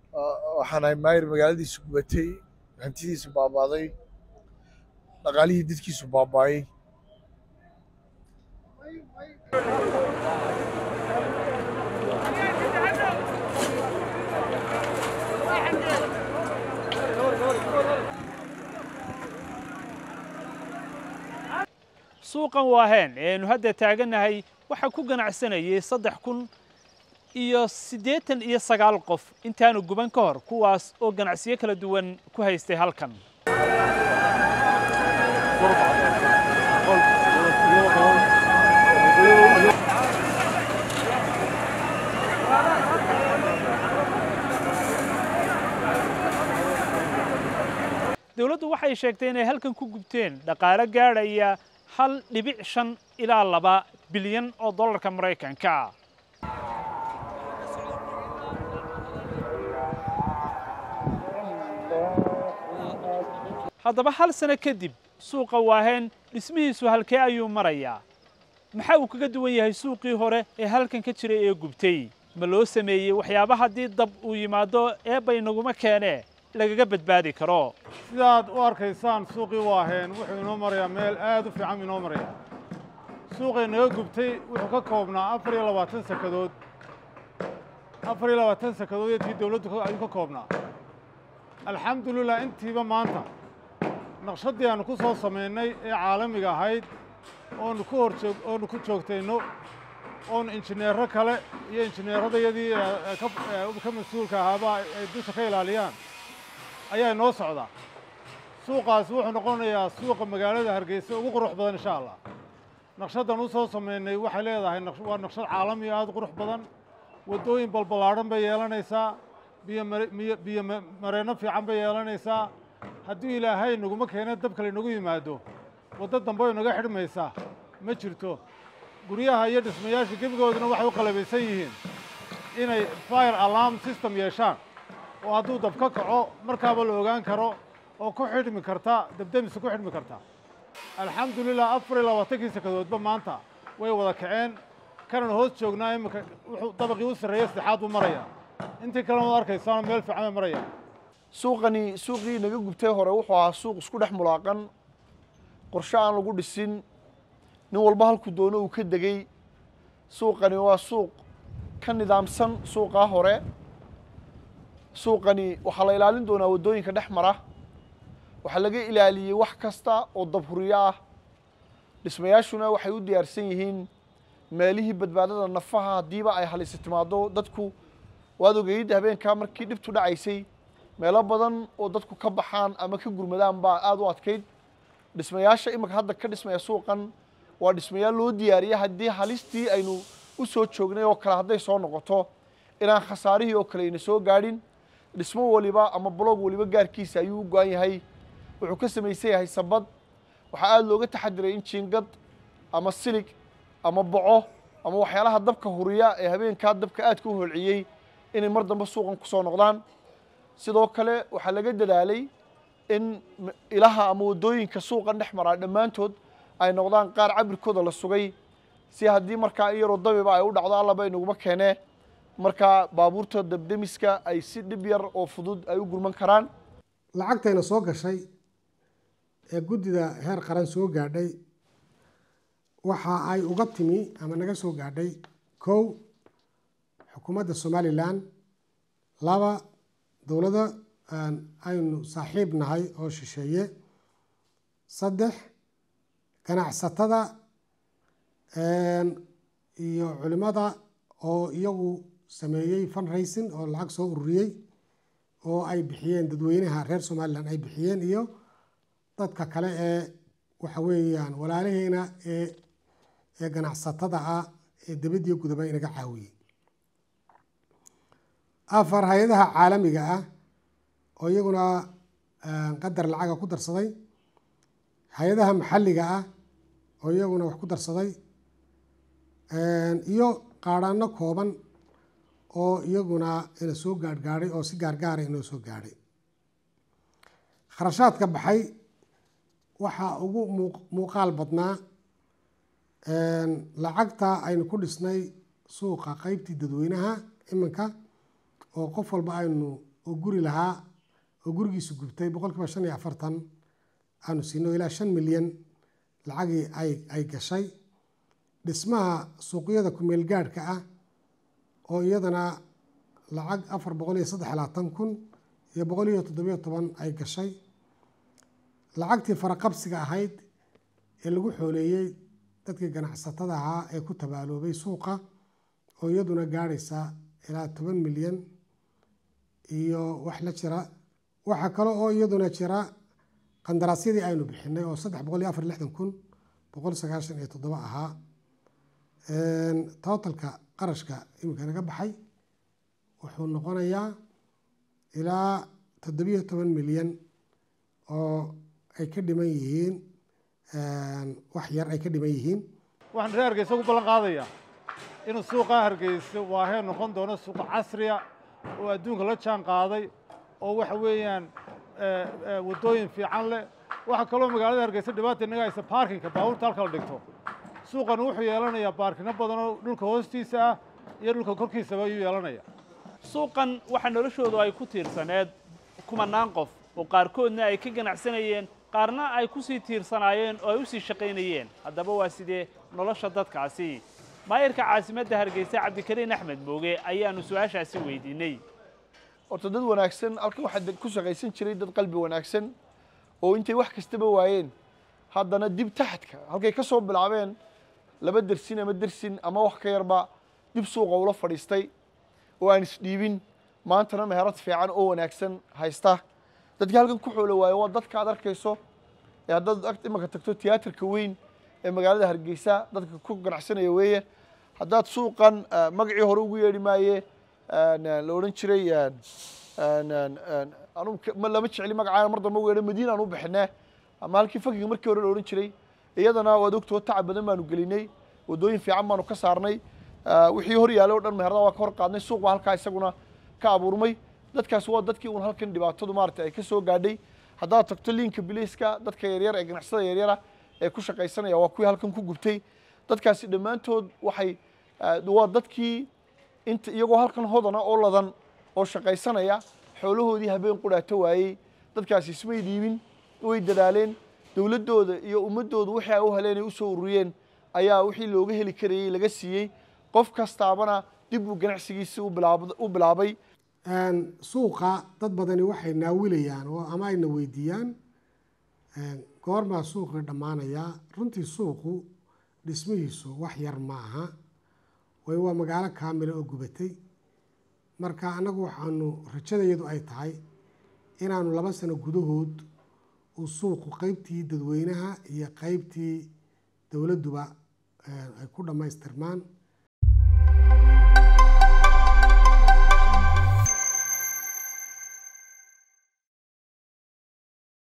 waxaan ahay maayir magaaladiisu gubatay hantidiisu baabaaday dhaqaalihii dadkiisu baabaayay suuqan waaheen eenu hadda taagannahay waxaa ku ganacsanayay saddex kun iyo siddeetan iyo sagaal qof intaanu guban ka hor kuwaas oo ganacsiyo kala duwan ku haystay halkan dowladdu waxay sheegtay inay halkan ku gubteen dhaqaale gaadhaya hal dhibic shan ilaa laba bilyan oo dollarka maraykanka haddaba hal sano kadib suuqa waaheen dhismihiisu halkee ayuu marayaa maxaa uu kaga duwan yahay suuqii hore ee halkan ka jiray ee gubtay ma loo sameeyey waxyaaba haddii dab uu yimaado eebba inaguma keenee lagaga badbaadi karo sidaad u arkaysaan suuqii waaheen wuxuu inoo marayaa meel aad u fiican inoo maraya suuqay naga gubtay wuxuu ka koobnaa afar iyo labaatan sakadood afar iyo labaatan sakadood intii dawladdu ayuu ka koobnaa alxamdulilah intiiba maanta naqshaddii aanu ku soo samaynay ee caalamiga ahayd oonu ku hor joog oonu ku joogtayno oonu injineero kale iyo injineeradayadii ka mas-uulka ahaaba ay dusha ka ilaaliyaan ayaa inoo socdaa suuqaasi wuxuu noqonayaa suuqa magaalada hargeysa ugu qurux badan insha allah naqshaddan u soo samaynay waxay leedahay waa naqshad caalami aad u qurux badan waddooyin balballaadhan bay yeelanaysaa biyo biyo mareenno fiican bay yeelanaysaa haddii ilaahay naguma keena dab kale inagu yimaado waddo dambe ay naga xidhmaysaa ma jirto guryaha iyo dhismayaasha gebigooduna waxay u qalabaysan yihiin inay fire alarm system yeeshaan oo hadduu dab ka kaco markaaba la ogaan karo oo ku xidhmi karta dabdamisa ku xidhmi karta alxamdulilah afar iyo labaatankii sakadoodba maanta way wada kaceen kanan hoos joognaa iminka wuxuu dabaqii u sarreeya saddexaad buu marayaa intii kalena waad arkaysaano meel fiican bay maraya suuqani suuqii naga gubtay hore wuxuu ahaa suuq isku dhex mulaaqan qorshe aan lagu dhisin nin walba halkuu doono uu ka degey suuqani waa suuq ka nidaamsan suuqaa hore suuqani waxaa la ilaalin doonaa waddooyinka dhex mara waxaa laga ilaaliyey wax kasta oo dabhuriyo ah dhismayaashuna waxay u diyaarsan yihiin meelihii badbaadada nafaha haddiiba ay halisi timaado dadku waad ogeyd habeenkaa markii dhibtu dhacaysay meelo badan oo dadku ka baxaan ama ka gurmadaan baa aada u adkayd dhismayaasha imika hadda ka dhismaya suuqan waa dhismayaal loo diyaariya haddii halistii aynu u soo joognay oo kale hadday soo noqoto inaan khasaarihii oo kale ayna soo gaadhin dhismo waliba ama blog waliba gaarkiisa ayuu u go-an yahay wuxuu ka samaysan yahay sabad waxaa aada looga taxadiray in jiingad ama silig ama boco ama waxyaalaha dabka huriya ee habeenkaa dabka aadka u holciyey inay mar dambe suuqan kusoo noqdaan sidoo kale waxaa laga dadaalay in ilaha ama waddooyinka suuqan dhex maraa dhammaantood ay noqdaan qaar cabirkooda la sugay si haddii markaa iyaroo dabiba ay u dhacdo allaba inaguma keenee markaa baabuurta dabdemiska ay si dhib yar oo fudud ay u gurman karaan lacagtayna soo gashay ee guddida heer qaran soo gaadhay waxa ay uga timi ama naga soo gaadhay kow xukuumadda somalilan laba dowladda aynu saaxiib nahay oo shisheeye saddex ganacsatada iyo culimada oo iyagu sameeyey fundraising oo lacag soo ururiyey oo ay bixiyeen dadweynaha reer somalilan ay bixiyeen iyo dadka kale ee waxa weeyaan walaalaheena ee ee ganacsatada ah ee dibadiyo gudaba inaga caawiyey afar hay-adaha caalamiga ah oo iyaguna qadar lacaga ku darsaday hay-adaha maxalliga ah oo iyaguna wax ku darsaday iyo qaadhaano kooban oo iyaguna ina soo gaarhgaadhay oo si gaargaara inoo soo gaadhay kharashaadka baxay waxaa ugu muuqaal badnaa lacagta aynu ku dhisnay suuqa qeybtii dadweynaha iminka oo qof walba aynu oo guri lahaa oo gurigiisu gubtay boqol kiiba shan iyo afartan aanu siino ilaa shan milyan lacagii ay ay gashay dhismaha suuqyada kumeel gaadhka ah oo iyadana lacag afar boqol iyo saddex labaatan kun iyo boqol iyo toddobiyo toban ay gashay lacagtii faraqabsiga ahayd ee lagu xooleeyey dadkii ganacsatada ahaa ee ku tabaaloobay suuqa oo iyaduna gaadhaysa ilaa toban milyan iyo wax la jira waxaa kale oo iyaduna jira qandaraasyadii aynu bixinay oo saddex boqol iyo afar iyo lixdan kun boqol sagaashan iyo toddoba ahaa totalka qarashka iminka naga baxay wuxuu noqonayaa ilaa toddobiyo toban milyan oo ay ka dhiman yihiin wax yar ay ka dhiman yihiin waxaan reer hargeysa ku ballan qaadayaa inuu suuqa hargeysa waahee noqon doono suuq casriya oo adduunka la jaan qaaday oo waxa weeyaan waddooyin fiican leh waxaa kaloo magaalada hargeysa dhibaata inaga haysa baarkinka baabuurta halka la dhigto suuqani wuxuu yeelanayaa baarkino badan oo dhulka hoostiisa ah iyo dhulka korkiisaba ayuu yeelanaya suuqan waxaa noloshoodu ay ku tiirsaneed kumanaan qof oo qaarkoodna ay ka ganacsanayeen qaarna ay ku sii tiirsanaayeen oo ay u sii shaqaynayeen haddaba waa sidee nolosha dadkaasi maayarka caasimadda hargeysa cabdikariin axmed mooge ayaannu su-aashaasi weydiinay horta dad wanaagsan halkan waxaa ku shaqaysan jiray dad qalbi wanaagsan oo intay wax kastaba waayeen haddana dib taxadka halkay ka soo bilaabeen laba dersin ama dersin ama wax ka yarba dib suuqa ula fadhiistay oo aan isdhiibin maantana meherad fiican oo wanaagsan haysta dadkii halkan ku xoolo waayo waa dadka aad arkayso ee haddaad imanka tagto tiyaatarka weyn ee magaalada hargeysa dadka ku ganacsanaya weeye haddaad suuqan magacii hore ugu yeedhi maaye la odhan jiray anu lama jecli magacaa mar dambe ugu yeedha madiina aan u bixinee ama halkii fakiga markii hore la odhan jiray iyadana waad ogtoo tacab badan baanu gelinay waddooyin fiican baanu ka saarnay wixii hor yaalay o dhan meherada waa ka hor qaadnay suuq baa halkaa isaguna ka abuurmay dadkaas waa dadkii uun halkan dhibaatadu maarata ay ka soo gaadhay haddaad tagto liinka biliiska dadka yaryar ee ganacsada yaryara ee ku shaqaysanaya waa kuwii halkan ku gubtay dadkaasi dhammaantood waxay waa dadkii inta iyagoo halkan hodana oo ladan oo shaqaysanaya xoolahoodii habeen qudhaato waayey dadkaasi ismay dhiibin way dadaaleen dowladdooda iyo ummaddooda wixii ay u heleen ay u soo ururiyeen ayaa wixii looga heli karayey laga siiyey qof kastaabana dib uu ganacsigiisi u bilaabay suuqa dad badani waxay naawilayaan oo ama ayna weydiiyaan goormaa suuqii dhammaanayaa runtii suuqu dhismihiisu wax yar ma aha way waa magaalo kaamila oo gubatay marka annagu waxaanu rajadayadu ay tahay inaanu laba sano gudahood uu suuqu qeybtii dadweynaha iyo qeybtii dowladduba ay ku dhammaystirmaan